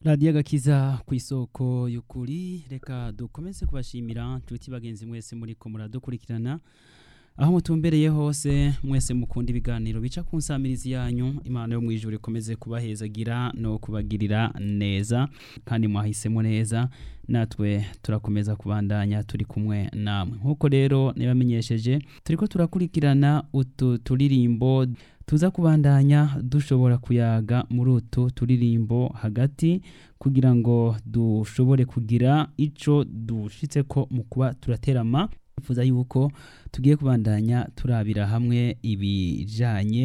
radiyo agakiza ku isoko y'ukuri reka dukomeze kubashimira nshuti bagenzi mwese muri ko muradukurikirana aho mutumbereye hose mwese mukunda ibiganiro bica ku nsamirizi yanyu imana yo mu ijuru ikomeze kubahezagira no kubagirira neza kandi mwahisemo neza natwe turakomeza kubandanya turi kumwe namwe nk'uko rero nibamenyesheje turiko turakurikirana utu turirimbo tuza kubandanya dushobora kuyaga muri utu turirimbo hagati kugira ngo dushobore kugira ico dushitseko mu kuba turaterama twifuza yuko tugiye kubandanya turabira hamwe ibijanye